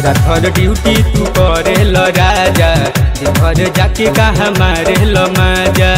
घर ड्यूटी तू करे ल राजा घर जाके कहा मारे ल माजा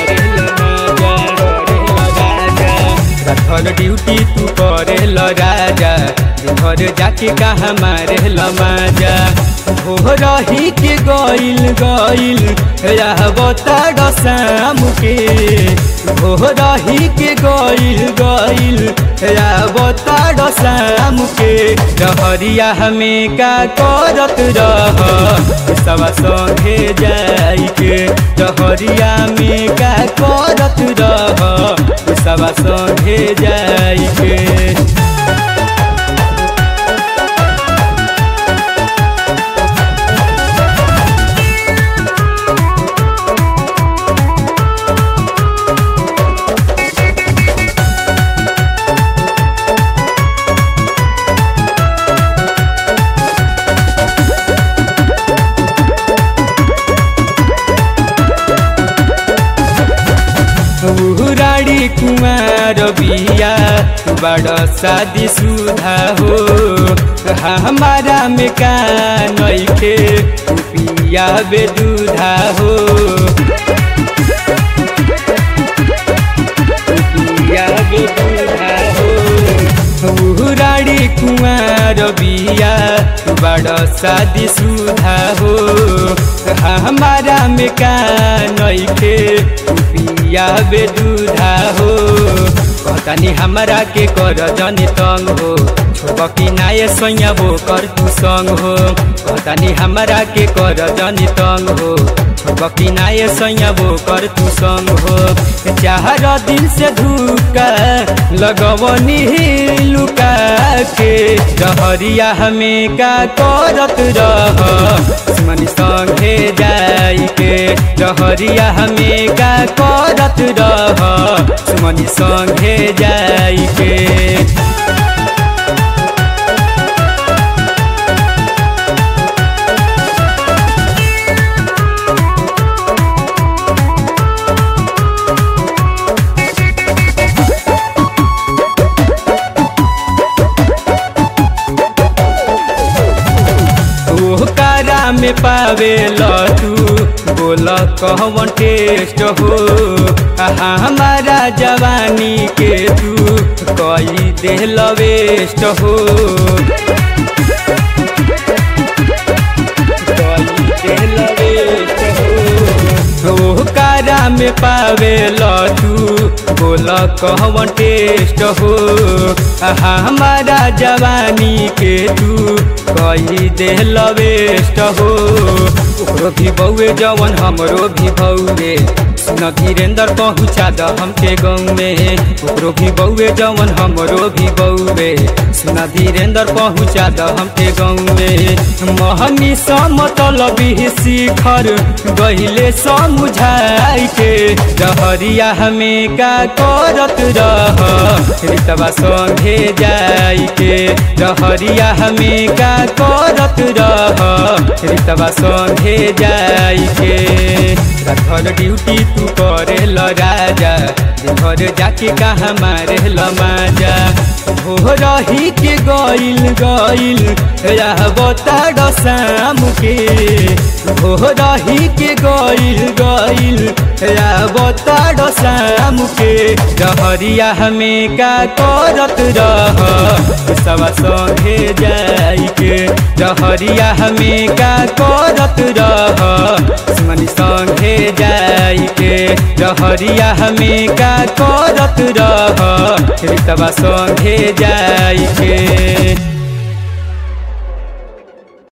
घर ड्यूटी तू करे ल राजा घर जाके कहा मारे ल माजा हो रही के गइल गइल रहबताड शाम के हो रही के गइल गइल रहबताड शाम के रहरिया हमें का करत रह सवा संगे जाई के रहरिया में का करत रह सवा संगे जाई के राड़ी कुमार बिया बड़ शादी सुधा हो हमारा में का नइखे पिया बेदुधा हो पिया बेदुधा हो राड़ी कुमार बिया बड़ शादी सुधा हो हमारा में का नइखे पिया बेदुधा हो कहतानी हमरा के कर जनी तंग हो छोबकी नाये सोया वो कर तू संग हो कहतानी हमरा के कर जनी तंग हो छोबकी नाये सोया वो कर तू संग हो चार दिन से धुका लगवनी लुका के रहरिया हमें का करत रह मनी संगे जाई के रहरिया हमें का करत रह सुमनी संगे जाई के कारा में पावे तू बोल कहवन टेस्ट हो हमारा जवानी के तू कई दे वेस्ट हो ओ कारा में पावे तू बोल कहवन टेस्ट हो हमारा जवानी के तू कही दे वेस्ट हो ओकरो भी बउए जवन हमरो भी बउए न धीरेन्द्र पहुँचा द हमके गाँव में ओकरो भी बउए जवन हमरो भी बउए न धीरेन्द्र पहुँचा द हमके गाँव में महनी समतल शिखर गहिले समुझाई के रहरिया हमें का करत रह रितवा संगे जाई के रहरिया हमें का करत रह रितवा संगे जाई के घर ड्यूटी तू करे ल राजा घर जाके कहा मारे ल माजा हो रही के गइल गइल रहबताड शाम के हो रही के गइल गइल रहबताड शाम के रहरिया हमें का करत रह सवा संगे जाई के रहरिया हमें का करत रह मनी संगे जाई के रहरिया हमें का करत रह रितवा संगे जाई के